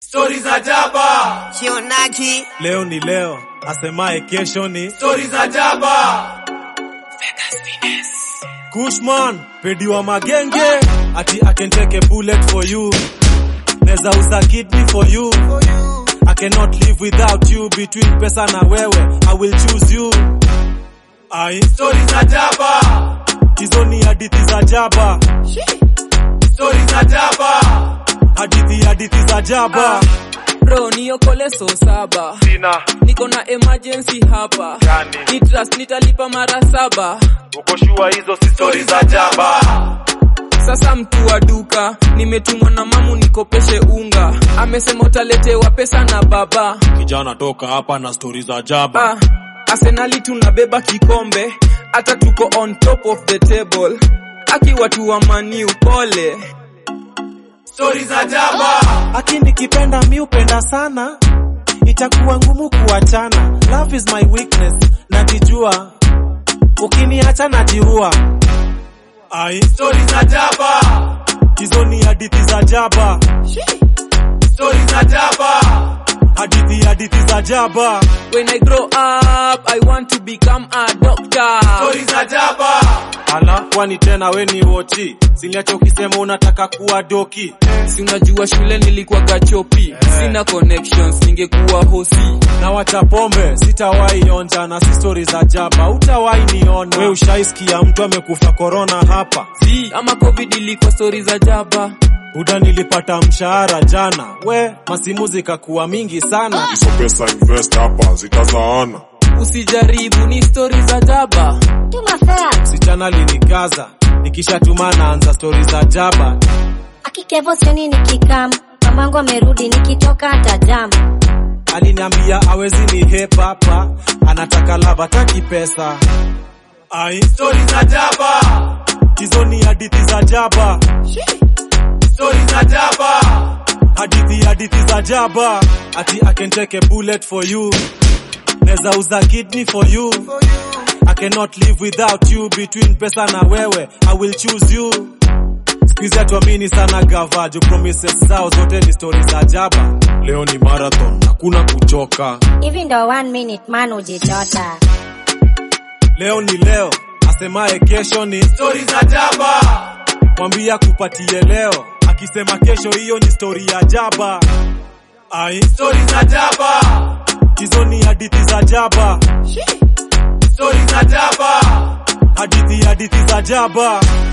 Stori za jaba, Shionaki Leo ni leo, asemaye kesho ni stori za jaba, Kushman, pedi wa magenge, ati I can take a bullet for you. Neza uza kidney for you. I cannot live without you. Between pesa na wewe, I will choose you. Ai, stori za jaba, hizo ni hadithi za jaba, stori za jaba, hadithi hadithi za jaba. bro niokole so saba Sina niko na emergency hapa Gani? ni trust nitalipa mara saba uko shua hizo si stori za jaba, sasa mtu wa duka nimetumwa na mamu nikopeshe unga amesema utaletewa pesa na baba kijana toka hapa na stori za jaba. ah, arsenali tunabeba kikombe hata tuko on top of the table akiwa tu wa maniu pole stori za jaba, Aki nikipenda mi upenda sana, itakuwa ngumu kuachana. Love is my weakness, najijua. Ukiniacha najiua. Ai, stori za jaba, hizo ni hadithi za jaba, stori za jaba, hadithi hadithi za jaba. when i grow up i want to become a doctor stori za jaba, Ala, kwani tena we ni wochi? Siniacha ukisema unataka kuwa doki. si unajua shule nilikuwa gachopi sina connections ningekuwa hosi Na wacha pombe, sitawahi onja na si stori za jaba, utawahi niona. We ushaisikia mtu amekufa korona hapa? si ama covid ilikuwa stori za jaba Buda nilipata mshahara jana, we masimu zikakuwa mingi sana. hizo pesa invest hapa zitazaana usijaribu ni stori za jaba Tuma fea. Msichana linikaza, nikishatuma naanza stori za jaba. Akikevo sioni nikikam. Mamangu amerudi nikitoka hata jam. Aliniambia awezi ni hepa hapa, anataka lava taki pesa. Ai, stori za jaba, hizo ni hadithi za jaba, stori za jaba, hadithi hadithi za jaba. Ati I can take a bullet for you, neza uza kidney for you. I cannot live without you. Between pesa na wewe, I will choose you. Squeeze atuamini sana gava, juu promises zao zote ni stori za jaba. Leo ni marathon, hakuna kuchoka. Hivi ndo one minute man ujitota. Leo ni leo, asemaye kesho ni stori za jaba, mwambia kupatie leo, akisema kesho hiyo ni stori ya jaba. Ai, stori za jaba, hizo ni hadithi za jaba, stori za jaba, hadithi hadithi za jaba.